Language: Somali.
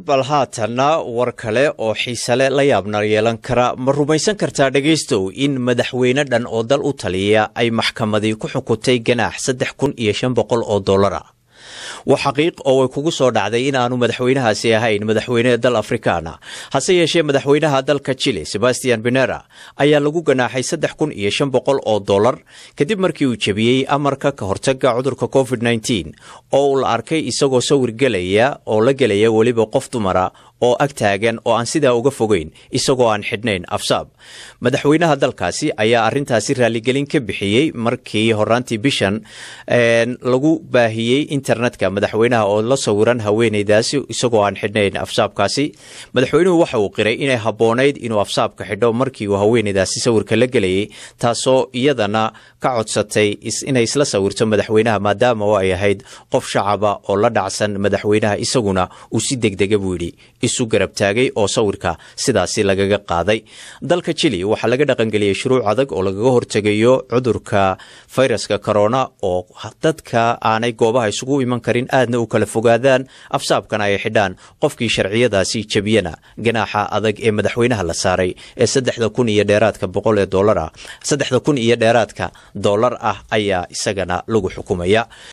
bal haatanna war kale oo xiisale la yaabna yeelan kara ma rumaysan kartaa dhegaystow in madaxweyne dhan oo dal u taliya ay maxkamadii ku xukuntay ganaax saddex kun iyo shan boqol oo dollara waa xaqiiq oo way kugu soo dhacday in aanu madaxweynahaasi ahayn madaxweyne dal afrikaana hase yeeshee madaxweynaha dalka chile sebastian benera ayaa lagu ganaaxay saddex kun iyo shan boqol oo dollar kadib markii uu jebiyey amarka ka hortaga cudurka covid nneteen oo uu la arkay isagoo sawir gelaya oo la gelaya weliba qof dumara oo ag taagan oo aan sidaa uga fogeyn isagoo aan xidhnayn afsaab madaxweynaha dalkaasi ayaa arintaasi raaligelin ka bixiyey markii horaantii bishan lagu baahiyey internetka madaxweynaha oo la sawiran haweeneydaasi isagoo aan xidhnayn afsaabkaasi madaxweynuhu waxa uu qiray inay habboonayd inuu afsaabka xidho markii uu haweeneydaasi sawirka la gelayay taasoo iyadana ka codsatay inay isla sawirto madaxweynaha maadaama oo ay ahayd qof shacaba oo la dhacsan madaxweynaha isaguna uu si degdega buu yidhi isu garab taagay oo sawirka sidaasi lagaga qaaday dalka chili waxaa laga dhaqangeliyey shuruuc adag oo lagaga hortegayo cudurka fayraska corona oo dadka aanay goobaha isugu iman karin aadna u kala fogaadaan afsaabkana ay xidhaan qofkii sharciyadaasi jebiyana ganaaxa adag ee madaxweynaha la saaray ee saddexda kun iyo dheeraadka boqol ee dolar ah saddexda kun iyo dheeraadka dollar ah ayaa isagana lagu xukumaya